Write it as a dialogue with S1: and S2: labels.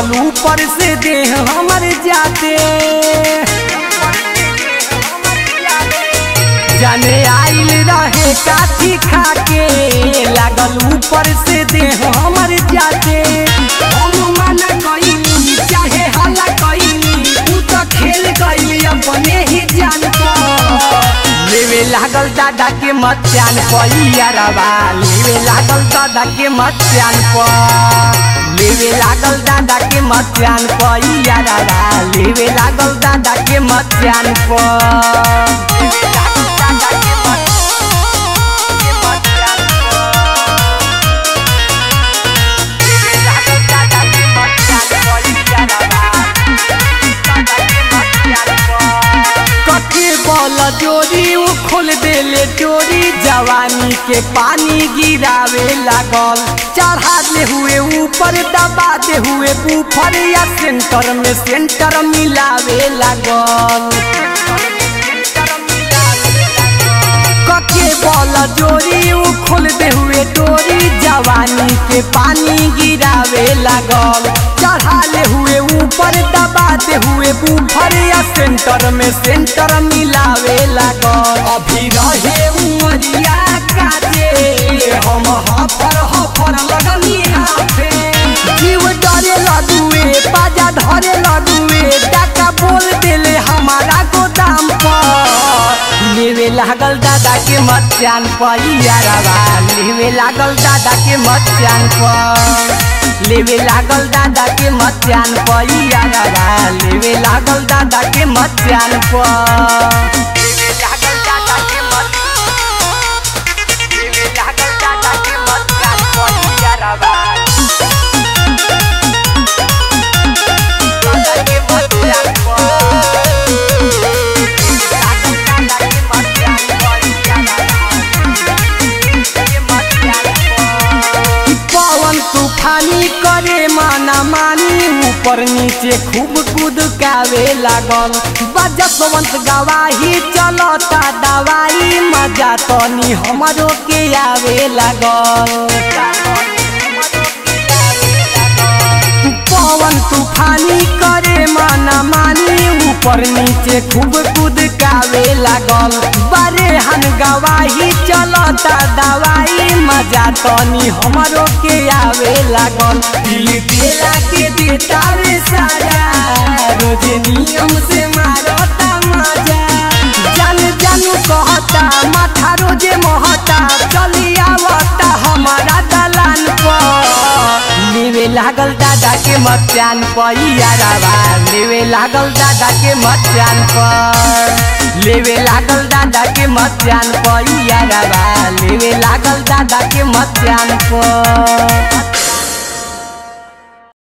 S1: लागल ऊपर से देह हमर जाते जाने आइल रहे काठी खाके लागल ऊपर से देह हमर जाते हम मना कइनी चाहे हल्ला कइनी तू तो खेल गइली अपने ही जान पर लेवे लागल दादा के मचान पैरवा लेवे लागल दादा के मचान पर लेवे लागल दादा के मचान पैरवा लेवे लागल दादा के मचान पर लेवे लागल दादा के मचान के मचान पर। लेवे लागल दादा के मचान पैरवा, दादा के मचान पर। कथी बोल जोरी उ खोल देले चोरी जवानी के पानी गिरावे लागल चढ़ा दे हुए ऊपर दबा दे हुए ऊपर या सेंटर में सेंटर मिलावे लागल कके बोल जोरी उ खोल दे हुए डोरी जवानी के पानी गिरावे लागल चढ़ा ले हुए ऊपर दबा दे हुए ऊपर या सेंटर में सेंटर मिलावे लागल अभी रहे उमरिया काजे हम हफर हफर लगनी हाथे जीव डरे लडुए पाजा धरे लडुए टाका बोल देले हमारा गोदाम पर लेवे लागल दादा के मचान पर यारवा लेवे लागल दादा के मचान पर लेवे लागल दादा के मचान पर यारवा लेवे लागल दादा के मचान पर लेवे लागल दादा के मच लेवे लागल दादा के मचान पर यारवा दादा के मचान पवन तूफानी करे माना मानी ऊपर नीचे खूब कुदकावे लागल बजसवंत गवाही चलता दवाई मजा तनी हमरो के आवे लागल पवन तूफानी करे माना मानी ऊपर नीचे खूब कुदकावे लागल बरे हन गवाही चलता दवाई मजा तनी हमरो के आवे लागल दिल देला के देता रे सारा रोज नियम से मारता मजा जान जानू कहता माथा रोजे महता चली आवता हमारा दलान पर लेवे लागल दादा के मचान पर यारावा लेवे लागल दादा के मचान पर लेवे लागल दादा के मचान पर यारावा लेवे लागल दादा के मचान पर